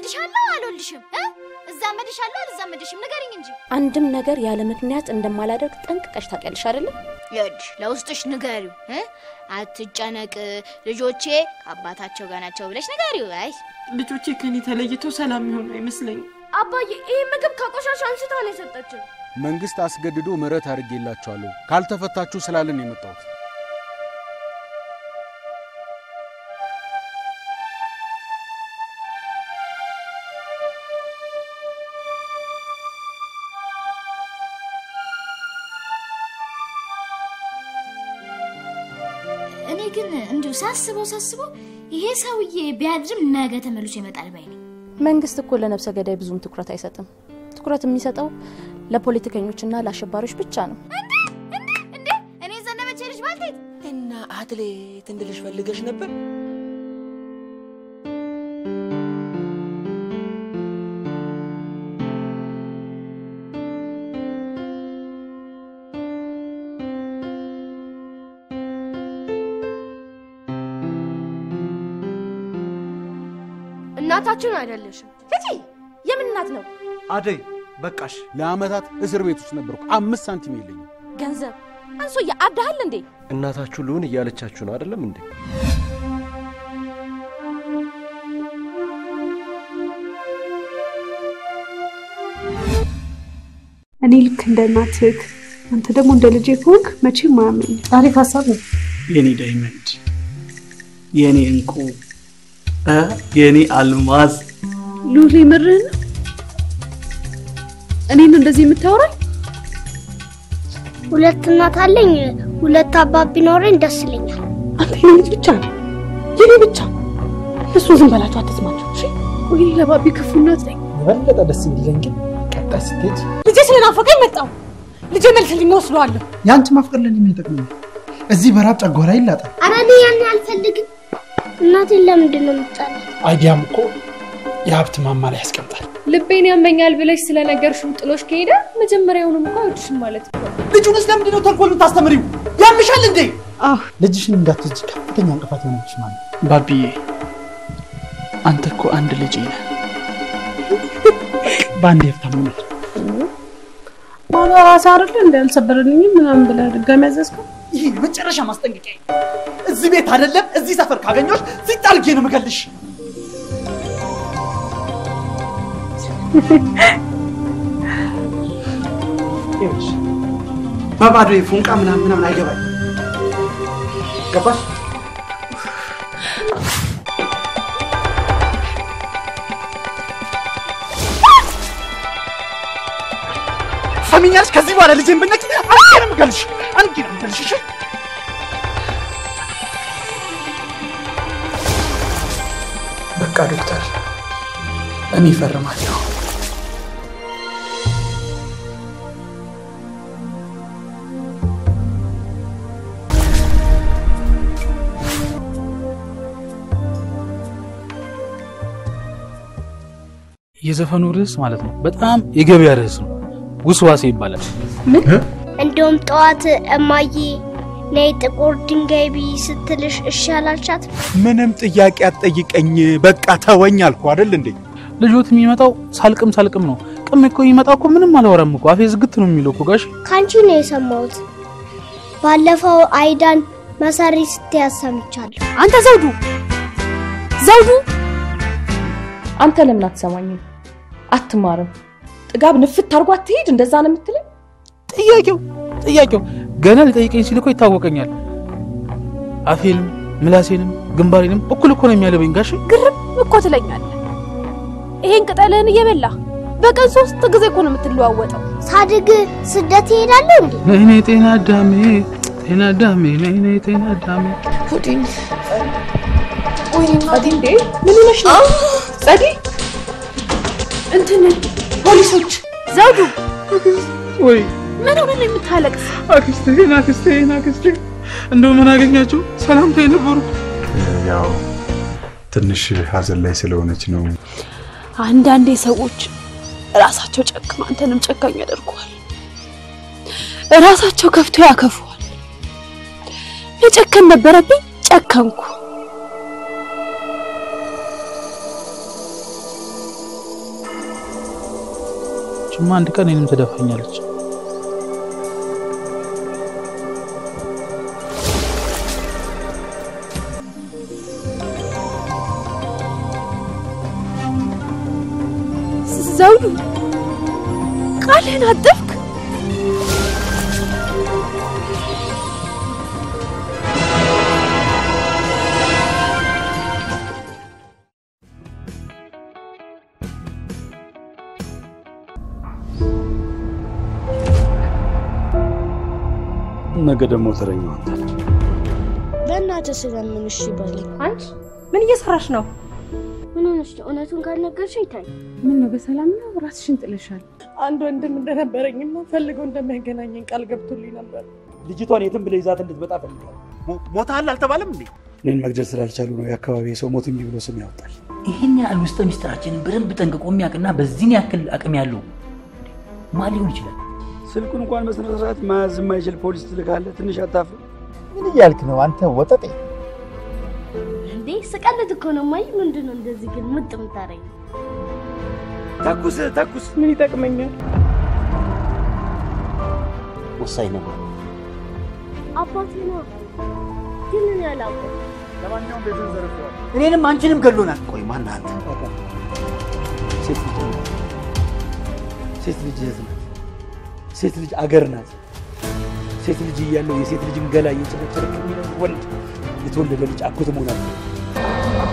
እወልድሻለሁ አልወልድሽም እ እዛመድሻለሁ አልዛመድሽም ንገሪኝ እንጂ አንድም ነገር ያለ ምክንያት እንደማላደርግ ጠንቅቀሽ ታውቂያለሽ አይደለም? ይኸውልሽ ለውስጥሽ ንገሪው እ አትጨነቅ ልጆቼ ከአባታቸው ጋር ናቸው ብለሽ ንገሪው አይ ልጆቼ ከኔ ተለይተው ሰላም የሚሆኑ አይመስለኝም። አባዬ ይህ ምግብ ከቆሻሻ አንስታ ነው የሰጠችን። መንግስት አስገድዶ ምህረት አድርጌላችኋለሁ ካልተፈታችሁ ስላለን ነው የመጣሁት። እኔ ግን እንዲሁ ሳስበው ሳስበው ይሄ ሰውዬ ቢያድርም ነገ ተመልሶ ይመጣል ባይ ነኝ። መንግስት እኮ ለነፍሰ ገዳይ ብዙም ትኩረት አይሰጥም። ትኩረት የሚሰጠው ለፖለቲከኞችና ለአሸባሪዎች ብቻ ነው። እንዴ እኔ ዘነበች ልጅ ባልቴት እና አትሌት እንድልሽ ፈልገሽ ነበር? እናታችን አይደለሽም። ሂጂ! የምን እናት ነው? አደይ በቃሽ። ለአመታት እስር ቤት ውስጥ ነበርኩ። አምስት ሳንቲም የለኝም። ገንዘብ አንሶዬ አብዳሃል እንዴ? እናታችሁ ልሁን እያለቻችሁ ነው አይደለም እንዴ? እኔ ልክ እንደ እናትህ አንተ ደግሞ እንደ ልጄ ከሆንክ መቼም አያመኝ። አሪፍ ሀሳብ ነው። የኔ ዳይመንድ፣ የኔ እንቁ፣ እ የኔ አልማዝ ሉሌ ምርህን ነው? እኔን እንደዚህ የምታወራኝ? ሁለት እናት አለኝ። ሁለት አባት ቢኖረኝ ደስ ይለኛል። አንተ የኔ ልጅ ብቻ ነው የኔ ብቻ። እሱ ዝም በላቸው፣ አትስማቸው። እሺ ወይ ለባቢ ክፉ እናት ነኝ። የበለጠ ደስ የሚለኝ ግን ቀጣይ ስትሄድ ልጄ ስለናፈቀኝ መጣሁ። ልጄ መልስልኝ፣ ወስደዋለሁ። የአንቺ ማፍቀር ለኔ ምን ይጠቅመኛል? እዚህ በራብ ጨጓራ ይላጣል። ኧረ እኔ ያን አልፈልግም። እናቴን ለምንድን ነው የምትጣላት? አይዲያም እኮ የሀብት ማማ ላይ ያስቀምጣል። ልቤን ያመኛል ብለሽ ስለነገርሽው ጥሎሽ ከሄደ መጀመሪያውንም እኮ አይወድሽም ማለት ነው። ልጁንስ ለምንድን ነው ተንኮል የምታስተምሪው? ያምሻል እንዴ? ልጅሽን እንዳትወጂ ከፍተኛ እንቅፋት የሆነብሽ ማለት ነው። ባቢዬ፣ አንተ እኮ አንድ ልጅ ነህ። በአንድ የፍታም ነው ማለ ራሳ አይደለ እንደ አልሰበረልኝም ምናምን ብለህ ድጋሚ ያዘዝከው? ይህ የመጨረሻ ማስጠንቀቂያ። እዚህ ቤት አይደለም እዚህ ሰፈር ካገኘሁሽ ሲጣልጌ ነው የምገልሽ። ይኸውልሽ በባዶ ፉንቃ ምናምን ምናምን አይገባኝ። ገባሽ? ሰሚኛለሽ? ከዚህ በኋላ ልጄን ብነኪ አንዴ ነው የምገልሽ፣ አንዴ ነው የምገልሽ። እሺ? በቃ ዶክተር፣ እኔ እፈርማለሁ። የዘፈኑ ርዕስ ማለት ነው በጣም የገበያ ርዕስ ነው። ውስዋሴ ይባላል። እንደውም ጠዋት እማዬ ነይ ጥቁር ድንጋይ ብይ ስትልሽ እሺ አላልሻት? ምንም ጥያቄ አትጠይቀኝ፣ በቃ ተወኝ አልኩ አይደል እንዴ? ልጆት የሚመጣው ሳልቅም ሳልቅም ነው። ቅም እኮ የሚመጣው እኮ ምንም አላወራም እኮ አፌ ዝግት ነው የሚለው እኮ ጋሽ። ከአንቺ ነው የሰማሁት። ባለፈው አይዳን መሰሪ ስትያዝ ሰምቻለሁ። አንተ ዘውዱ ዘውዱ፣ አንተ ለምን አትሰማኝም? አትማርም? ጥጋብ ንፍት አድርጎ አትሄድ። እንደዛ ነው የምትለኝ? ጥያቄው ጥያቄው ገና ሊጠይቀኝ ሲል እኮ ይታወቀኛል። አፌንም ምላሴንም ግንባሬንም እኩል እኮ ነው የሚያለበኝ ጋሽ። ግርም እኮ ትለኛለህ። ይሄን ቅጠልህን እየበላ በቀን ሶስት ጊዜ እኮ ነው የምትለዋወጠው። ሳድግ ስደት ይሄዳለሁ እንዴ? ነይኔ ጤና አዳሜ ጤና አዳሜ ነይኔ ጤና አዳሜ ፑዲን ጸዲ፣ እንዴ ምን ሆነሽ ነው ጸዲ? እንትን ፖሊሶች ዘውዱ ወይ ምን ሆነ ነው የምታለቅስ? አክስቴን አክስቴን አክስቴ እንደው ምን አገኛቸው ሰላምታ የነበሩ ያው ትንሽ ሀዘን ላይ ስለሆነች ነው። አንዳንዴ ሰዎች ራሳቸው ጨክማ አንተንም ጨካኝ ያደርጉሃል። ራሳቸው ከፍቶ ያከፉሃል። መጨከን ነበረብኝ፣ ጨከንኩ። እሱማ አንድ ቀን እኔንም ትደፋኛለች። ዘውዱ ቃልህን አጠፍክ። ነገ ደግሞ ተረኛው አንተ ነህ። በእናትህ ስለምን እሺ በለኝ። አንቺ ምን እየሰራሽ ነው? ምን ሆነሽ ነው? እውነቱን ካልነገርሽኝ ታይ ምን ነው በሰላም ነው? ራስሽን ጥለሻል። አንድ ወንድም እንደነበረኝና ፈልገው እንደሚያገናኘኝ ቃል ገብቶልኝ ነበር። ልጅቷን የትም ብለህ ይዛት እንድትመጣ ፈልጋለሁ። ሞታል አልተባለም እንዴ? እኔን መግደል ስላልቻሉ ነው የአካባቢ ሰው ሞት እምቢ ብሎ ስም ያወጣል። ይህን ያህል ውስጠ ሚስጥራችንን በደንብ ጠንቅቆ የሚያውቅና በዚህን ያክል አቅም ያለው ማን ሊሆን ይችላል? ስልኩን እንኳን በስነ ስርዓት መያዝ የማይችል ፖሊስ ትልካለህ። ትንሽ አታፍርም? ምን እያልክ ነው አንተ ወጠጤ? እንዴ ስቀልድ እኮ ነው። ማይ ምንድን ነው እንደዚህ ግን ምጥ የምታረኝ? ተኩስ ተኩስ። ምን ይጠቅመኛል? ወሳኝ ነበር። አባቴ ነው ግን እኔ አላውቅም። ለማንኛውም ቤቱን ዘርፈዋል። እኔንም አንቺንም ገሎናል። ቆይ ማን አንተ? ሴት ልጅ ናት። ሴት ልጅ እህት ናት። ሴት ልጅ አገር ናት። ሴት ልጅ እያለው የሴት ልጅን ገላ እየጨረጨረ የሚኖር ወንድ የተወለደ ልጅ አጎት መሆን አለ።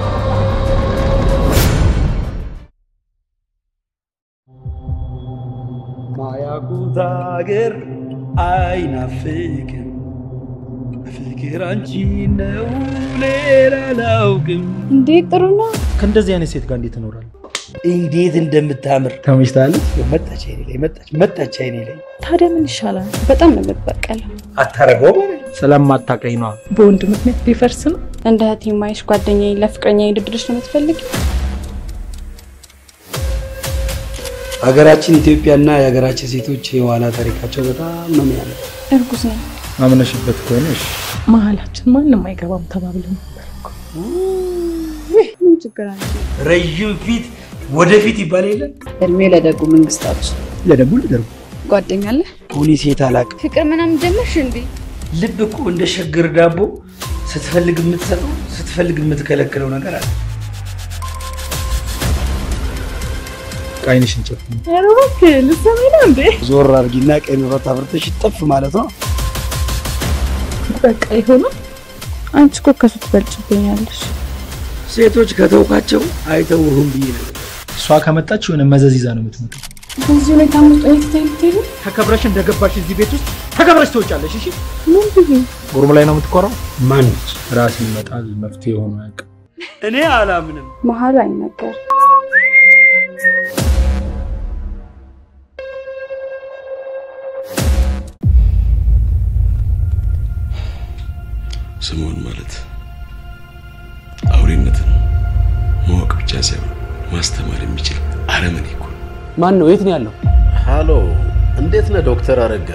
ማያውቁት አገር አይናፍቅም ፍቅር አንቺ ነው ሌላ አላውቅም። እንዴት ጥሩ ነው። ከእንደዚህ አይነት ሴት ጋር እንዴት እኖራለሁ? እንዴት እንደምታምር ተመችታለች። መጣች አይኔ ላይ መጣች መጣች አይኔ ላይ ታዲያ ምን ይሻላል? በጣም ነው የምትበቀለው። አታረገው ስለማታውቀኝ ነዋ። በወንድ ምክንያት ሊፈርስ ነው። እንደ እህቴ ማይሽ ጓደኛዬ ለፍቅረኛ ድድርሽ ነው የምትፈልጊ? ሀገራችን ኢትዮጵያና የሀገራችን ሴቶች የኋላ ታሪካቸው በጣም ነው የሚያምር። እርጉዝ ነው። አምነሽበት ከሆነ እሺ። መሀላችን ማንም አይገባም ተባብለን ነበር እኮ። ምን ችግር አለ? ረዥም ፊት ወደፊት ይባል የለ እድሜ ለደጉ መንግስታችን። ለደጉ ልደርጉ ጓደኛ አለ? ሆኒ ሴት አላውቅም። ፍቅር ምናምን ጀመርሽ እንዴ? ልብ እኮ እንደ ሸግር ዳቦ ስትፈልግ የምትሰጠው ስትፈልግ የምትከለክለው ነገር አለ። አይንሽን ጨፍኝ። ኧረ እባክህ ልትሰማኝ ነው እንዴ? ዞር አድርጊና ቀይ መብራት አብርተሽ ጠፍ ማለት ነው። በቃ ይሆናል። አንቺ እኮ ከሱ ትበልጭብኛለሽ። ሴቶች ከተውካቸው አይተውህም ብዬ ነው። እሷ ከመጣች የሆነ መዘዝ ይዛ ነው የምትመጣው። በዚህ ሁኔታ ውስጥ እኔ ትተይ ልትሄጂ? ተከብረሽ እንደገባሽ እዚህ ቤት ውስጥ ተከብረሽ ትወጫለሽ። እሺ ምን ብዬ? ጉርም ላይ ነው የምትኮራው። ማነች? ራስ ይመጣል መፍትሄ ሆኖ አያውቅም። እኔ አላምንም። መሀል አይነገር ስምዖን ማለት አውሬነትን ማወቅ ብቻ ሳይሆን ማስተማር የሚችል አረመኔ እኮ ነው። ማን ነው? የት ነው ያለው? ሃሎ፣ እንዴት ነህ ዶክተር አረጋ?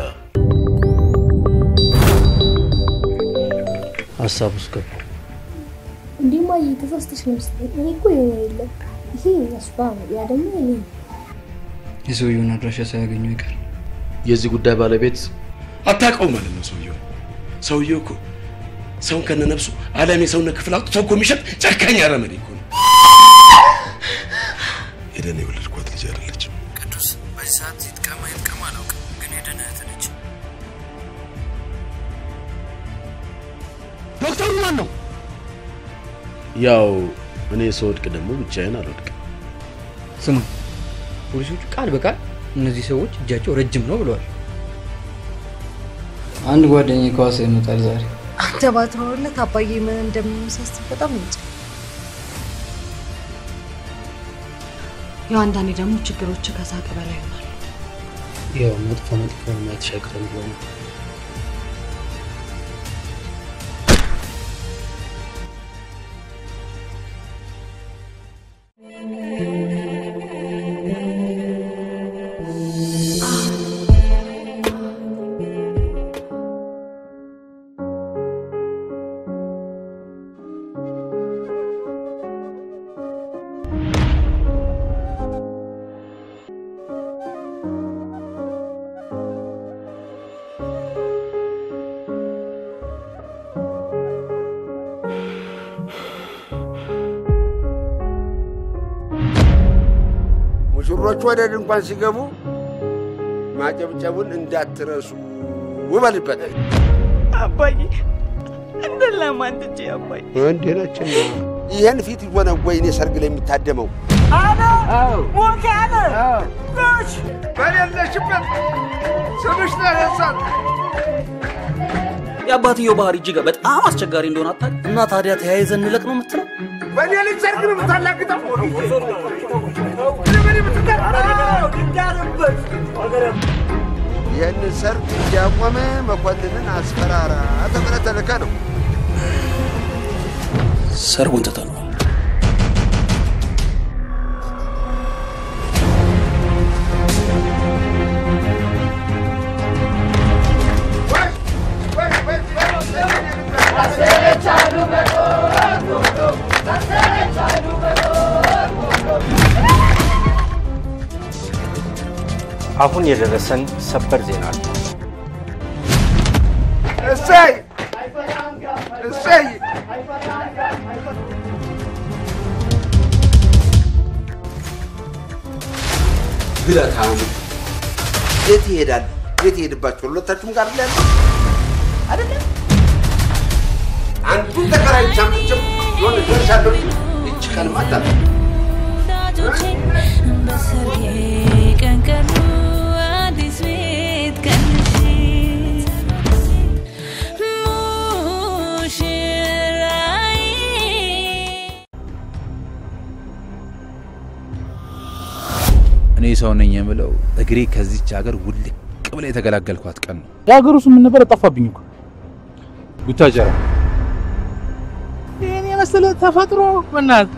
ሀሳብ ውስጥ ገባ። እንዲህ ማየ ተሳስተሽ ነው መሰለኝ። እኔ እኮ የሆነ የለም ይሄ የእሷ ነው፣ ያ ደግሞ እኔ ነው። የሰውየውን አድራሻ ሳያገኙ ይቀር። የዚህ ጉዳይ ባለቤት አታውቀው ማለት ነው። ሰውየው ሰውየው እኮ ሰውን ከነነፍሱ ዓለም የሰውነት ክፍል አውጥቶ እኮ የሚሸጥ ጨካኝ አረመኔ እኮ ነው። ሄደን የወለድኳት ልጅ አይደለችም። ቅዱስ በዚህ ሰዓት ይጥቀማ ይጥቀማ አላውቅም፣ ግን ሄደን እህት ነች። ዶክተሩ ማን ነው? ያው እኔ ስወድቅ ደግሞ ብቻዬን አልወድቅም። ስማ፣ ፖሊሶቹ ቃል በቃል እነዚህ ሰዎች እጃቸው ረጅም ነው ብለዋል። አንድ ጓደኛዬ ከዋሳ ይመጣል ዛሬ። አንተ ባትኖርለት አባዬ ምን እንደሚመሳስል በጣም እንጃ። ያው አንዳንዴ ደግሞ ችግሮች ከሳቅ በላይ ይሆናል። ያው መጥፎ መጥፎ ማየት ሻግረን ብሎ ነው። እንግዶቹ ወደ ድንኳን ሲገቡ ማጨብጨቡን እንዳትረሱ ውበልበት። አባዬ እንደ ለማንትቼ አባዬ እንዴ ነችን ይህን ፊት ሆነ ወይ እኔ ሰርግ ላይ የሚታደመው አነ ሞክ አነ ጎሽ በሌለሽበት ስምሽ ተነሳት። የአባትየው ባህሪ እጅግ በጣም አስቸጋሪ እንደሆነ አታውቅም? እና ታዲያ ተያይዘን እንለቅ ነው የምትለው? በእኔ ልጅ ሰርግ ነው የምታላግጠው? ይህንን ሰርግ እንዲያቆመ መኮንንን አስፈራራ ተብለህ ተልከህ ነው። ሰርጉን ትተነዋል። አሁን የደረሰን ሰበር ዜና አለ። እሰይ እሰይ! ብለታሙ የት ይሄዳል? የት ይሄድባቸው? ሁለታችሁም ጋር ላይ አይደለም። አንዱን ተከራይ ቻምጭም የሆነ ደርሻለሁ። እች ቀን ማታል በሰርጌ ቀን ቀኑ አዲስ ቤት ቀንሽ ሙሽራዬ እኔ ሰው ነኝ የምለው እግሬ ከዚች ሀገር ውልቅ ብላ የተገላገልኳት ቀን ነው። የሀገሩ ስም ምን ነበር? ጠፋብኝ እኮ ቡታጀራ። ይህን የመሰለ ተፈጥሮ በእናትህ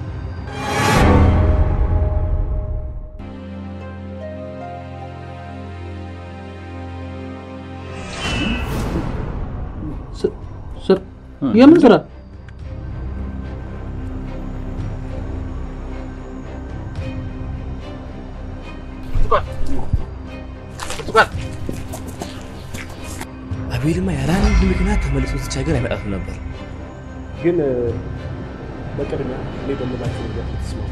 ስር የምን ስራ? አቤልማ ያለ አንድ ምክንያት ተመልሶ እዚች ሀገር አይመጣትም ነበር። ግን በቅድሚያ እኔ በምላቸው ነገር ተስማሙ።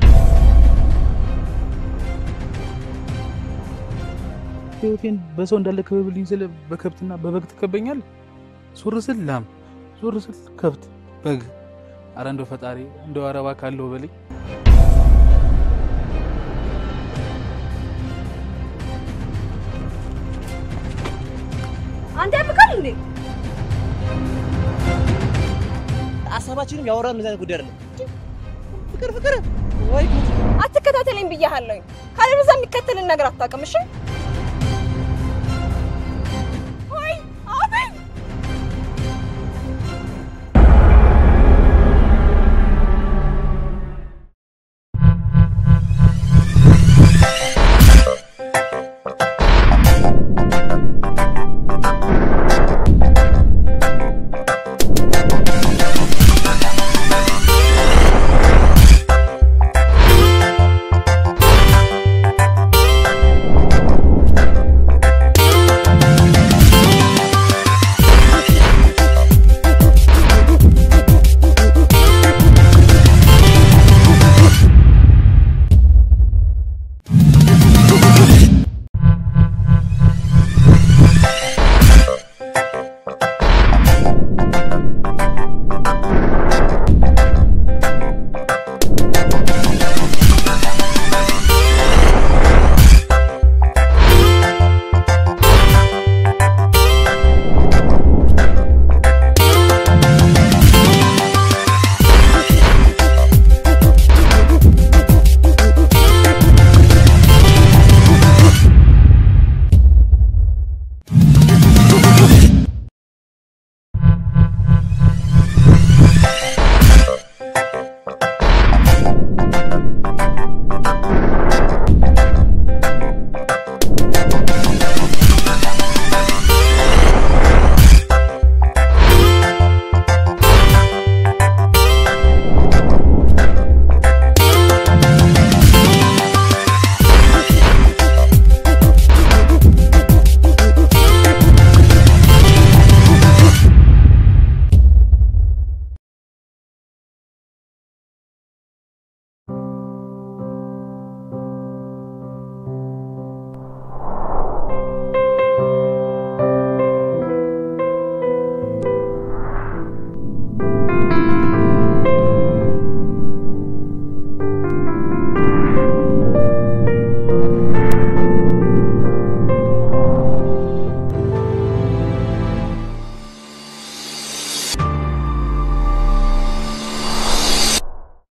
ህይወቴን በሰው እንዳለ ክበብልኝ ስለ በከብትና በበግ ትከበኛል። ዞር ስል ላም፣ ዞር ስል ከብት፣ በግ። አረ እንደው ፈጣሪ እንደው አረባ ካለው በልኝ። አንተ ያብቃል እንዴ? ሀሳባችንም ያወራን እንደዚህ አይነት ጉዳይ አይደለም። ፍቅር ፍቅር ወይ አትከታተለኝ ብያለሁኝ። ካለበዛ የሚከተልን ነገር አታውቅም። እሺ